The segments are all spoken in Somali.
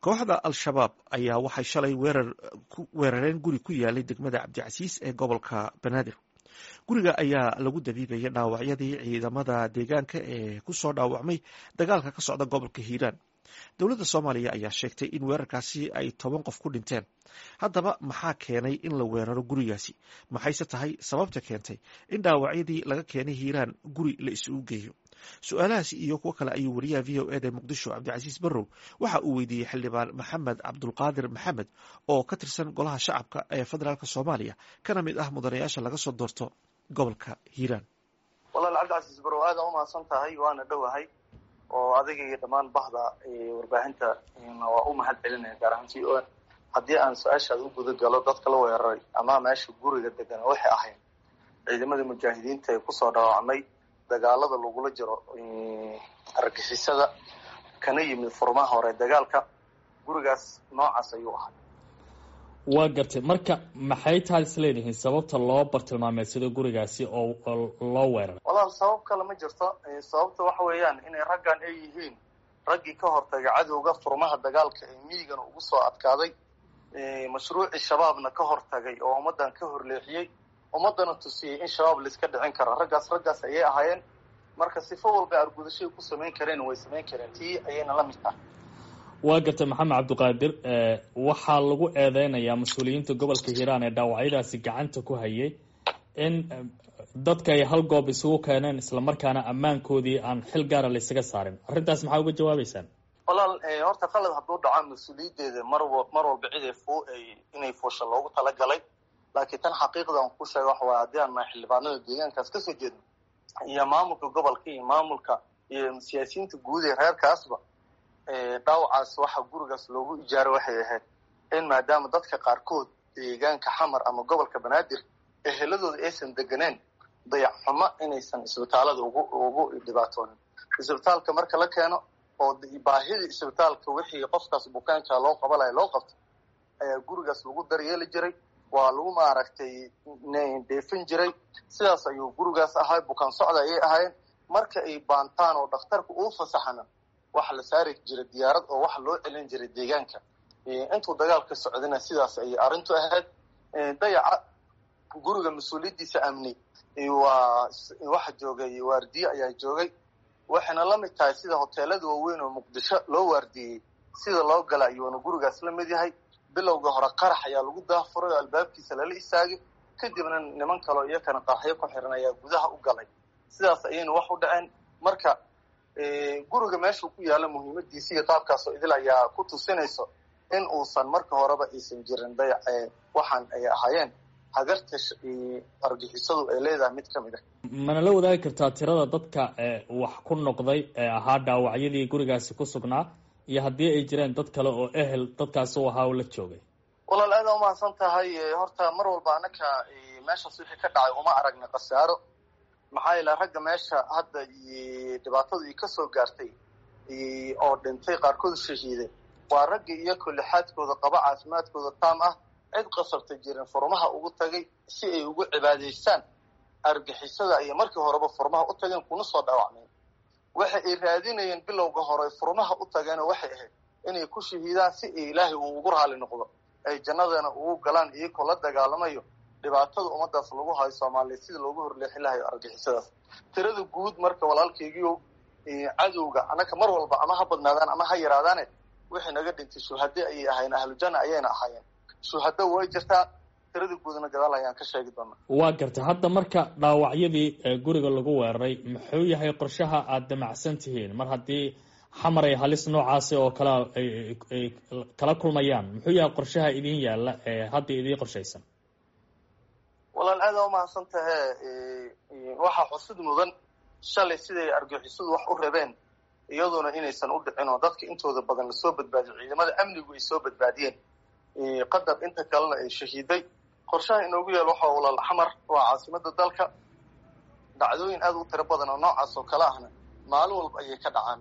kooxda al-shabaab ayaa waxay shalay weerareen guri ku yaalay degmada cabdicasiis ee gobolka banaadir guriga ayaa lagu dabiibaya dhaawacyadii ciidamada deegaanka ee kusoo dhaawacmay dagaalka ka socda gobolka hiiraan dowladda soomaaliya ayaa sheegtay in weerarkaasi ay toban qof ku dhinteen haddaba maxaa keenay in la weeraro gurigaasi maxayse tahay sababta keentay in dhaawacyadii laga keenay hiiraan guri la isugu geeyo su-aalahaasi iyo kuwo kale ayuu wariyaha v o eda muqdisho cabdicasiis barrow waxa uu weydiiyey xildhibaan maxamed cabdulqaadir maxamed oo ka tirsan golaha shacabka ee federaalk soomaaliya kana mid ah mudanayaasha laga soo doorto gobolka hiiraan walaal cabdicasiis barrow aada u mahadsan tahay waana dhowahay oo adiga iyo dhammaan bahda warbaahinta waa u mahad celinaya gaar ahaan t o n haddii aan su-aashaada u guda galo dadka la weeraray ama meesha guriga degan waxay ahayd ciidamada mujaahidiinta ee kusoo dhaawacmay dagaalada lagula jiro argixisada kana yimid furmaha hore dagaalka gurigaas noocaas ayuu ahay waa gartay marka maxay tahay isleedihiin sababta loo bartilmaameedsado gurigaasi oo loo weeraray walaal sabab kale ma jirto sababta waxa weeyaan inay raggan ay yihiin raggii ka hortagay cadowga furmaha dagaalka ee miigana ugu soo adkaaday mashruucii shabaabna ka hortagay oo ummaddan ka horleexiyey ummaddana tusiyey in shabaab laiska dhicin kara raggaas raggaas ayay ahaayeen marka sifo walba argudashay ku samayn kareen way samayn kareen tii ayayna la mid tahay waa gartay maxamed cabdiqaadir waxaa lagu eedeynayaa mas-uuliyiinta gobolka hiiraan ee dhaawacyadaasi gacanta ku hayay in dadka ay hal goob isugu keeneen islamarkaana ammaankoodii aan xil gaara la ysaga saarin arrintaas maxaa uga jawaabeysaan walaal horta qalad hadduu dhaco mas-uuliyaddeeda mar mar walba cid inay fuusha loogu talagalay laakiin tan xaqiiqdan ku sheega waxa waay haddii aan nahay xildhibaanada deegaankaas kasoo jeedno iyo maamulka gobolka iyo maamulka iyo siyaasiyiinta guud ee reerkaasba dhaawacaas waxa gurigaas loogu ijaaro waxay ahayd in maadaama dadka qaarkood deegaanka xamar ama gobolka banaadir eheladooda aysan deganeen dayacxumo inaysan isbitaalada ugu ugu dhibaatoonin isbitaalka marka la keeno oo baahidii isbitaalka wixii qofkaas bukaanka loo qabanaya loo qabto ayaa gurigaas lagu daryeeli jiray waa lagu maaragtay dheefin jiray sidaas ayuu gurigaas ahay bukaan socda ayay ahaayeen marka ay baantaan oo dhakhtarka uu fasaxana waxa la saari jiray diyaarad oo waxa loo celin jiray deegaanka intuu dagaalka socdana sidaas ayay arrintu ahayd dayaca guriga mas-uuliyaddiisa amni waa waxa joogay waardiye ayaa joogay waxayna la mid tahay sida hoteelada waaweyn oo muqdisho loo waardiyey sida loo gala ayuuna gurigaas la mid yahay bilowga hore qarax ayaa lagu daafuray oo albaabkiisa lala istaagay kadibna niman kaleo iyakana qaraxyo ku xiran ayaa gudaha u galay sidaas ayayna wax u dhaceen marka guriga meeshuu ku yaalla muhiimadiisa iyo qaabkaasoo idil ayaa ku tusinayso in uusan marka horeba aysan jirin dayac waxaan ay ahaayeen hagarta argixisadu ay leedahay mid ka mid ah mana la wadaagi kartaa tirada dadka wax ku noqday ee ahaa dhaawacyadii gurigaasi ku sugnaa iyo haddii ay jireen dad kale oo ehel dadkaasi u ahaa oo la joogay walaal aada umahadsan tahay horta mar walba anaka meeshaas wixii ka dhacay uma aragna khasaaro maxaa yeele ragga meesha hadda dhibaatadu i kasoo gaartay oo dhintay qaarkood shahiiday waa ragga iyakoo lixaadkooda qaba caafimaadkooda taam ah cid qasabta jirin furmaha ugu tagay si ay ugu cibaadaystaan argixisada ayay markii horeba furmaha u tageen kuna soo dhaawacmeen waxa ay raadinayeen bilowga hore furmaha u tageenoo waxay ahayd inay ku shahiidaan si ay ilaahay uu ugu raali noqdo ay jannadana ugu galaan iyakoo la dagaalamayo dhibaatada ummadaas lagu hayo soomaaliya sida loogu horleexin lahayo argixisadaas tirada guud marka walaalkaygiio cadowga anaka mar walba ama ha badnaadaan ama ha yaraadaane wixii naga dhintay shuhade ayay ahaayeen ahlujanna ayayna ahaayeen shuhado way jirtaa tirada guudna gadaal ayaan ka sheegi doonaa waa gartay hadda marka dhaawacyadii guriga lagu weeraray muxuu yahay qorshaha aada damacsan tihiin mar haddii xamar ay halis noocaasi oo kale ay kala kulmayaan muxuu yahay qorshaha idin yaalla ee hadda idiin qorshaysan walaal aada umahadsan tahe waxaa xusid mudan shalay siday argixisadu wax u rabeen iyadoona inaysan u dhicin oo dadka intooda badan lasoo badbaadiyo ciidamada amnigu ay soo badbaadiyeen qadar inta kalena ay shahiiday qorshaha inoogu yaal waxa walaal xamar waa caasimada dalka dhacdooyin aada u tiro badan oo noocaas oo kale ahna maalin walba ayay ka dhacaan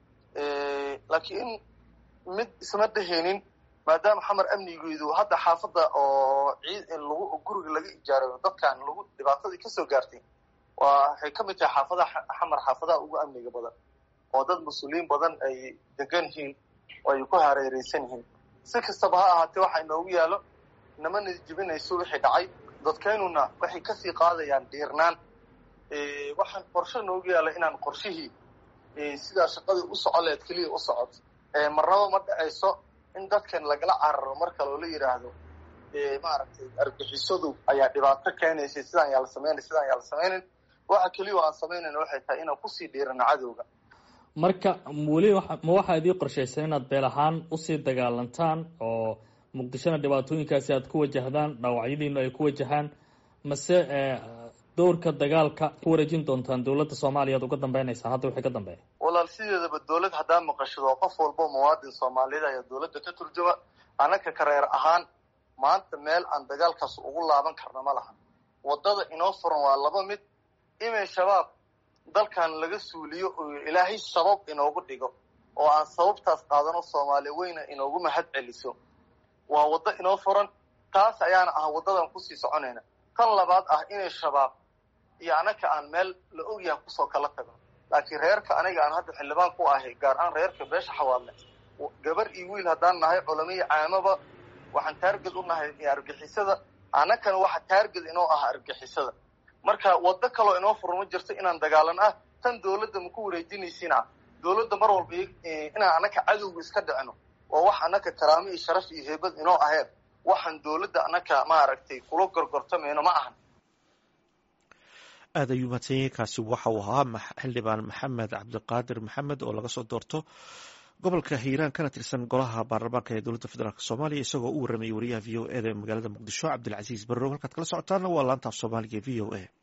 laakiin mid isma dheheenin maadaama xamar amnigeedu hadda xaafadda oo ciid lagu guriga laga ijaarayo dadkan lagu dhibaatadii kasoo gaartay waa waxay ka mid tahay xaafadaha xamar xaafadaha ugu amniga badan oo dad mas-uuliyiin badan ay degan yihiin ay ku hareereysan yihiin si kastaba ha ahaatee waxa inoogu yaalo namana jibinayso wixii dhacay dadkeynuna waxay kasii qaadayaan dhiirnaan waxaan qorshe noogu yaala inaan qorshihii sidaa shaqadii u socoleed keliya u socoto marnaba ma dhacayso in dadkan lagala cararo marka loola yidhaahdo maaragtay argixisadu ayaa dhibaato keenaysay sidaan yaa la sameynay sidaan yaa la sameynayn waxa keliya aan samaynayna waxay tahay inaan kusii dhiirano cadowga marka weli ma waxaa idii qorshaysan inaad beel ahaan usii dagaalantaan oo muqdishona dhibaatooyinkaasi aad ku wajahdaan dhaawacyadiinu ay ku wajahaan mase dowrka dagaalka ku wareejin doontaan dowladda soomaaliya ad uga dambeynaysaa hadda wixii ka dambeeya walaal sideedaba dowlad haddaa maqashado qof walbo muwaadin soomaaliyeed ayaa dowladda ka turjuma anaka kareer ahaan maanta meel aan dagaalkaas ugu laaban karna ma lahan waddada inoo furan waa laba mid imay shabaab dalkan laga suuliyo oo ilaahay sabab inoogu dhigo oo aan sababtaas qaadano soomaali weyna inoogu mahad celiso waa waddo inoo furan taas ayaana ah waddadan kusii soconayna tan labaad ah inay shabaab iyo anaka aan meel la ogyaha kusoo kala tago laakiin reerka aniga aan hadda xildhibaan ku ahay gaar ahaan reerka beesha xawaadle gabar iyo wiil haddaan nahay culamiyo caamaba waxaan taarged u nahay argixisada anakana waxa taarged inoo ah argixisada marka waddo kaloo inoo furan ma jirto inaan dagaalan ah tan dowladda maku wareejinaysina dowladda mar walba inaan anaka cadowga iska dhicino waa wax anaka karaamo iyo sharaf iyo heebad inoo aheed waxaan dowladda anaka maaragtay kula gorgortamayno ma ahan aad ayuu mahadsanyay kaasi waxa uu ahaa xildhibaan maxamed cabdiqaadir maxamed oo laga soo doorto gobolka hiiraan kana tirsan golaha baarlamaanka ee dowladda federaalk soomaaliya isagoo u warramayay wariyaha v o eda magaalada muqdisho cabdilcasiis barrow halkaad kala socotaana waa laanta af soomaaliga v o a